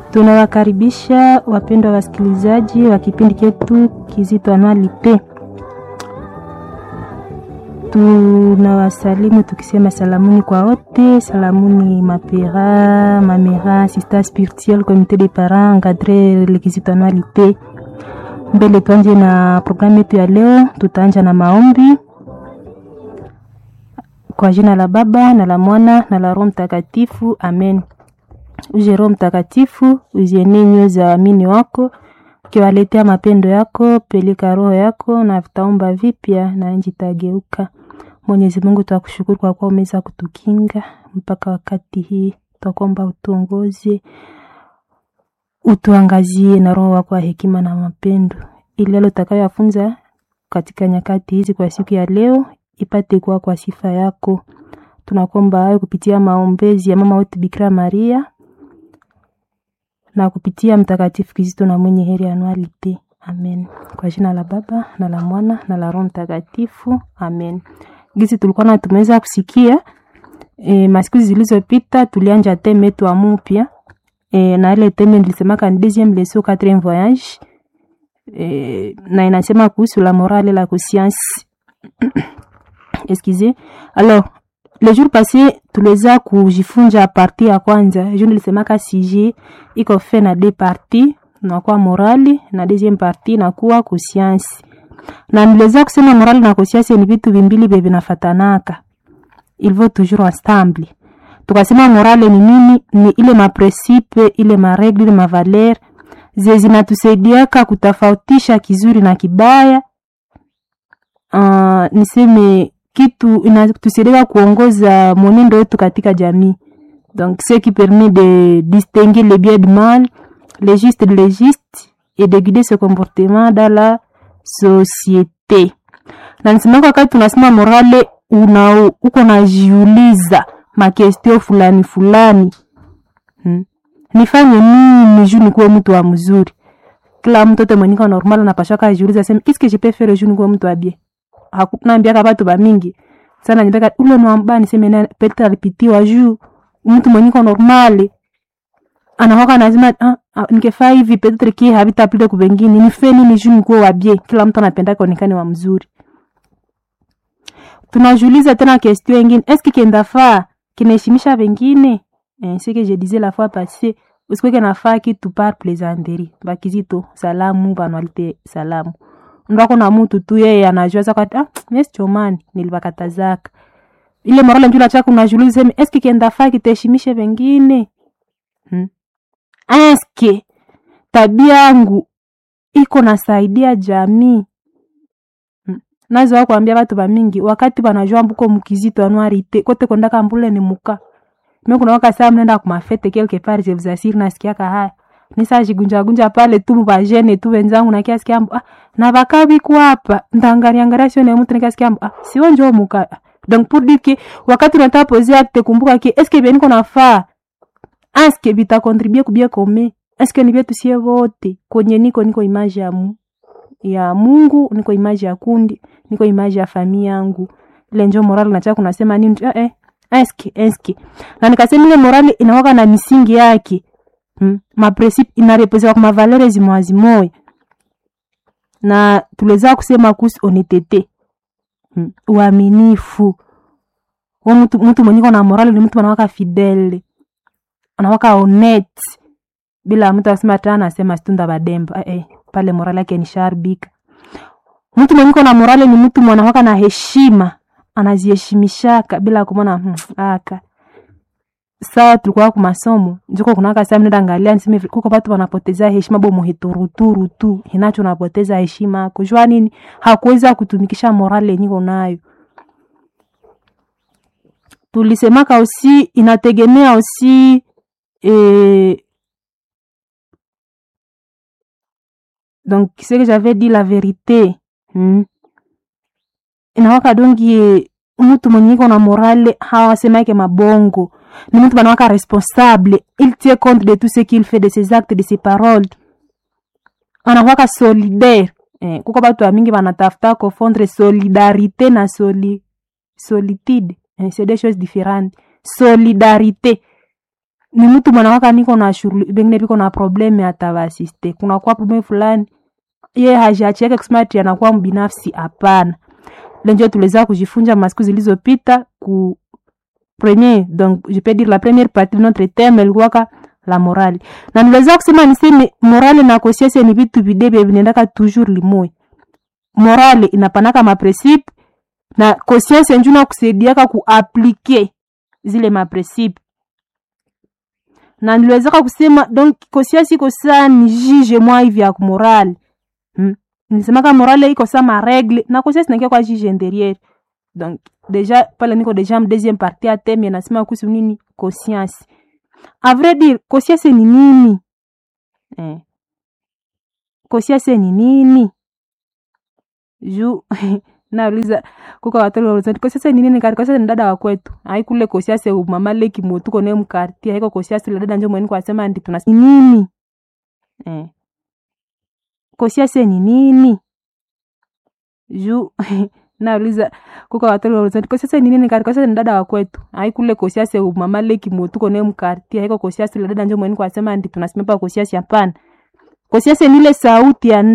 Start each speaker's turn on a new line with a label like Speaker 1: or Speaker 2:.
Speaker 1: Tunawakaribisha wapendwa wasikilizaji wa kipindi chetu kizito Anualite. Tunawasalimu tukisema salamuni kwa wote, salamuni mapera, mamera, sista spirituel, comité de parents, encadré le kizito Anualite. Mbele tuanje na programu yetu ya leo, tutaanja na maombi kwa jina la Baba na la Mwana na la Roho Mtakatifu, amen. Uje Roho Mtakatifu, uzienee nyoyo za waamini wako, ukiwaletea mapendo yako, peleka roho yako na vitaomba vipya na nchi itageuka. Mwenyezi Mungu, twakushukuru kwa kuwa umeweza kutukinga mpaka wakati hii. Twakuomba utuongoze, utuangazie na roho wako wa hekima na mapendo, ili yale utakayoyafunza katika nyakati hizi kwa siku ya leo ipate kuwa kwa sifa yako. Tunakuomba hayo kupitia maombezi ya mama wetu Bikira Maria na kupitia Mtakatifu Kizito na mwenye heri Anualite. Amen. Kwa jina la Baba na la Mwana na la Roho Mtakatifu. Amen. Gisi tulikuwa na tumeweza kusikia e, masiku zilizopita tulianja teme yetu ya mupya e, na ile teme nilisemaka ni deuxième leçon quatrième voyage e, na inasema kuhusu la morale la conscience excusez alors le jour passé tuliweza kujifunza parti ya kwanza ju nilisemaka sije iko fe na deux parti nakuwa morali na deuxième parti nakuwa conscience na niliweza kusema morali na conscience ni vitu vimbili vye vinafatanaka il va toujours ensemble tukasema morale ni nini ni ile mapresipe ile maregle ile mavaler ze zinatusaidiaka kutofautisha kizuri na kibaya uh, niseme kitu inatusaidia kuongoza mwenendo wetu katika jamii donc ce qui permet de distinguer le bien du mal le juste de l'injuste et de guider ce comportement dans la société na nisemaka wakati tunasema morale una uko najiuliza makestio fulani fulani hmm. nifanye nini juu nikuwe mtu wa mzuri kila mtoto mwenyiko normal anapashaka ajiuliza sema qu'est-ce que je peux faire juu nikuwe mtu wa bien naambiaka batu bamingi sana nyembeka ule nwamba niseme na petre alipitiwa juu mtu mwenyiko normali anawaka nazima ah, ah, nikefaa hivi petre ki habitapile kubengine nife nini juu nikuwe wabie kila mtu anapenda kaonekane wa mzuri tunajuliza tena question ingine eske kendafaa kinaheshimisha wengine eh, ce que je disais la fois passée usikweke nafaa kitu par plaisanterie bakizito salamu banwalite salamu ndako na mutu tu yeye anajua zaka ah yes chomani nilibakatazaka ile morale njula chako unajiuliza sema eske kienda faa kitaheshimishe wengine hmm? eske tabia yangu iko nasaidia jamii hmm? nazo wako kuambia watu bamingi wakati banajua mbuko mukizito anuarite kote kondaka mbule ni muka mimi kuna waka saa mnaenda kumafete quelque part je vous assure nasikiaka haya nisajigunjagunja pale tu mubajene tu wenzangu na kiasi kiambo ah, na bakabi hapa ndangalia angalia sio mtu na kiasi kiambo ah, sio njoo muka donc pour dire que wakati unataka poser acte kumbuka que est-ce que bien niko nafaa est-ce que bita contribuer kubia kome est-ce que ni vyetu sie wote kwenye niko niko image ya mu ya Mungu niko image ya kundi niko image ya familia yangu ile njoo moral na chako unasema nini eh, eh eske eske na nikasema ile morali inawaka na misingi yake hmm? mapresipe inarepresenta kwa mavalere zimoya zimoya na tuliweza kusema kuhusu honestete hmm? uaminifu wa mtu mtu mwenye na morali ni mtu anawaka fidele anawaka honest bila mtu asema tena anasema stunda bademba eh, pale morali yake ni sharbika mtu mwenye na morali ni mtu mwanawaka na heshima anaziheshimishaka bila kumona hmm, aka saa tulikuwa ku masomo njiko kunaka saa mnenda angalia niseme kuko watu wanapoteza heshima bo muhituruturu tu hinacho napoteza heshima yako jua nini hakuweza kutumikisha morale niko nayo tulisemaka aussi inategemea aussi eh, donc ce que j'avais dit la vérité hmm. inawaka dongi mtu mwenye iko na morale hawasemake mabongo ni mtu banawaka responsable il tient compte de tout ce qu'il fait de ses actes de ses paroles anakwaka solidaire eh, kuko batu ya mingi banatafuta kofondre solidarité na soli, solitude eh, c'est des choses différentes solidarité ni mtu mwanawaka niko na shughuli bengine viko na probleme atavaasiste kunakuwa probleme fulani ye hajiachiake kusema ati anakuwa mbinafsi hapana lenjo tuliweza kujifunza masiku zilizopita ku premier donc je peux dire la première partie de notre thème ilikuwaka la morale na niliweza kusema niseme morale na conscience ni vitu videbe vinaendaka toujours limoya morale inapanaka mapresipe na conscience njuna kusaidiaka kuaplike zile mapresipe na niliwezaka kusema donc conscience iko saa ni jige mwa hivi ya morale hmm? nisemaka morale iko saa maregle na conscience nakia kwa jige derrière donc deja pale niko deja m deuxième partie ya teme nasema kuhusu nini conscience a vrai dire conscience ni nini eh. conscience ni nini juu nauliza kuka watoto wanauliza kosiasa ni nini kati kosiasa ni dada wa kwetu ai kule kosiasa mama leki motuko ne mkarti haiko kosiasa ile dada njo mweni kwa sema ndi tuna nini eh kosiasa ni nini juu nauliza kuka watoto wanauliza kosiasa ni nini kati kosiasa ni dada wa kwetu ai kule kosiasa mama leki motuko ne mkarti haiko kosiasa ile dada njo mweni kwa sema ndi tunasimama kosiasa hapana kosiasa ni ile sauti ya